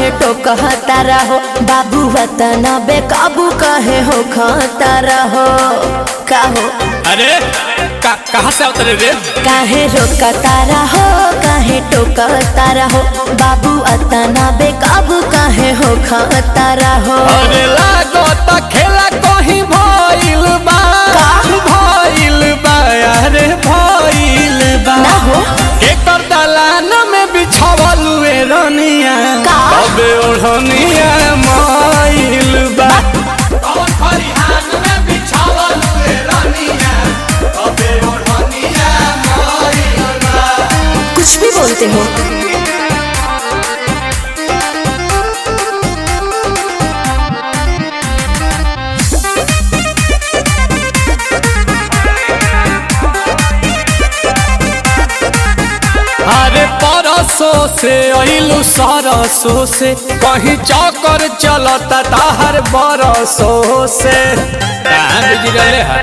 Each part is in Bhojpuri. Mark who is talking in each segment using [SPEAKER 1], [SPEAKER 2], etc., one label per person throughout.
[SPEAKER 1] काहे टोकता रहो बाबू वतना बेकाबू काहे हो खाता रहो काहो
[SPEAKER 2] अरे का, कहाँ से उतरे रे
[SPEAKER 1] काहे रोकता रहो काहे टोकता रहो बाबू अतना बेकाबू काहे हो खाता रहो
[SPEAKER 2] अरे लागो त खेला कहीं भइल बा
[SPEAKER 1] का?
[SPEAKER 2] भइल बा अरे भइल बा
[SPEAKER 1] ना हो
[SPEAKER 2] एकर दलान में बिछावल हुए रनिया
[SPEAKER 1] का?
[SPEAKER 2] अबे ओढ़निया माइल बा कौन खरिहान में बिछावल हुए रनिया अबे ओढ़निया माइल बा
[SPEAKER 1] कुछ भी बोलते हो
[SPEAKER 2] अरे परसों से अइलू सरसों से कहीं चौकर चलता ताहर बरसों से कहाँ बिजरले है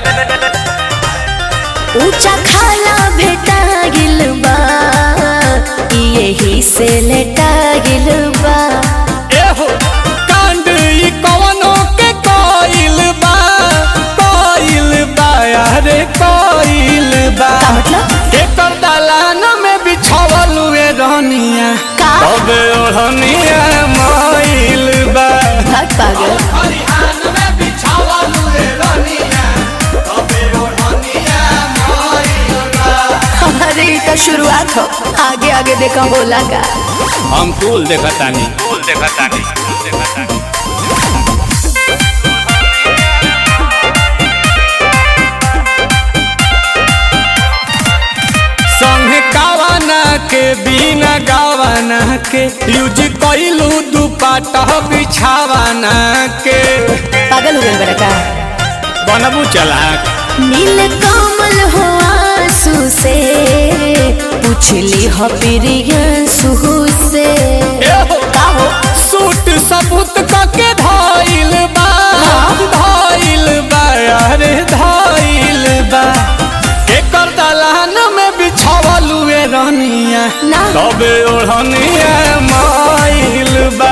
[SPEAKER 1] ऊंचा खाला भेटा गिल बा यही से लेटा गिल बा
[SPEAKER 2] एहो कांड ई कवनो के कोइल बा कोइल बा अरे कोइल बा
[SPEAKER 1] का मतलब
[SPEAKER 2] एकर दलान में बिछावल हुए रहनिया
[SPEAKER 1] का?
[SPEAKER 2] तबे ओढ़निया माइल बा
[SPEAKER 1] भाग पागल
[SPEAKER 2] खरिहान में बिछावल हुए रहनिया तबे ओढ़निया माइल बा
[SPEAKER 1] अरे ये तो शुरुआत हो आगे आगे देखा बोला का
[SPEAKER 2] हम कुल देखतानी कुल देखतानी कुल देखतानी संगे गावाना के बिना गावाना के यूज कइलू दुपट्टा बिछावाना के
[SPEAKER 1] पागल हो गए बड़ा का
[SPEAKER 2] बनबू चलाक
[SPEAKER 1] नील कमल हो आंसू से पूछली हो प्रियंसु से
[SPEAKER 2] एहो
[SPEAKER 1] का हो
[SPEAKER 2] सूट सबूत कके धाइल बा धाइल बा अरे धाइल बा एकर दलान में बिछावल हुए रहनिया
[SPEAKER 1] ना।
[SPEAKER 2] तबे ओढ़निया माइल बा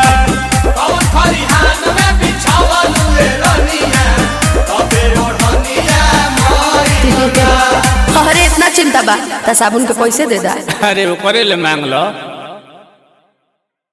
[SPEAKER 1] अरे इतना चिंता बा त साबुन के पैसे दे दा
[SPEAKER 2] अरे ओकरे ले मांग लो